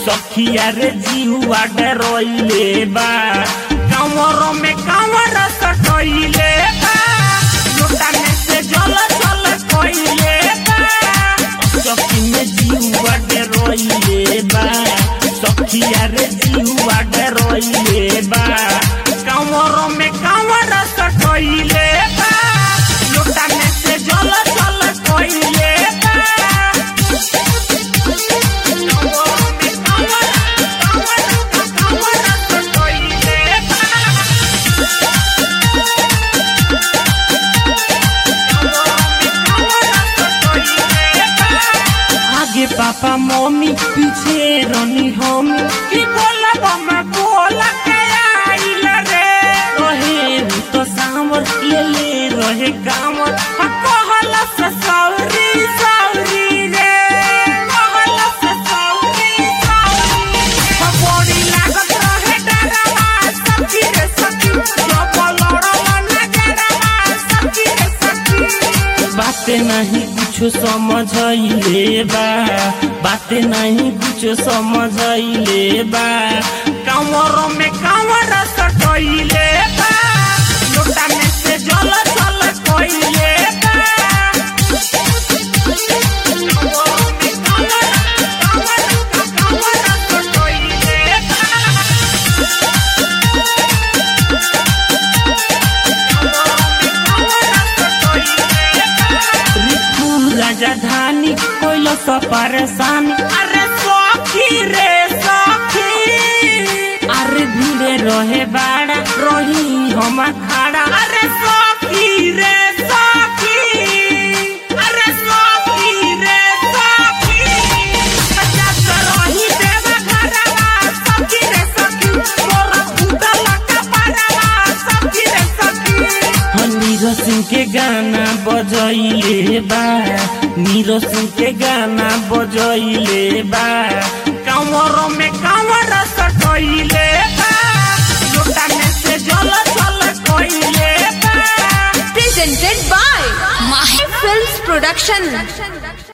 सखिया रे जीवा डरोइले बा कमर में कमर सटोइले बा लोटा में से जल जल कोइले बा सखी में जीवा डरोइले बा सखिया रे जीवा डरोइले बा कमर में कमर सटोइले बा लोटा में से जल जल कोइले बा आगे पापा मम्मी पीछे रनी हम की बोला बम्मा बोला के आइल रे रहे हु तो सामर ले ले रहे कामर आ कहला से सौरी सौरी रे कहला से सौरी सौरी आ बड़ी लागत रहे डरवा सखी रे सखी जब लड़ला नजरवा सखी रे सखी बाते नहीं कुछ समझले बा बाते नहीं कुछ समझले बा कमर में कमर सटैले बा लोटा में से जल जल कोइले बा कमर में कमर कमर कमर सटैले बा रिपु राजधानी कोइलो स परेशानी अरे सखी रे सखी अरे भीड़े रहे बाड़ा रही हम खाड़ा अरे सखी रे सखी अरे सखी रे सखी पचास रही देवा घरवा सखी रे सखी मोरा उदल कपड़वा सखी रे सखी नीरज सिंह के गाना बजैले बा नीरज सिंह के गाना बजैले बा कमर में कमर सटैले बा लोटा में से जल जल कोइले बा Presented by Mahi Films Production.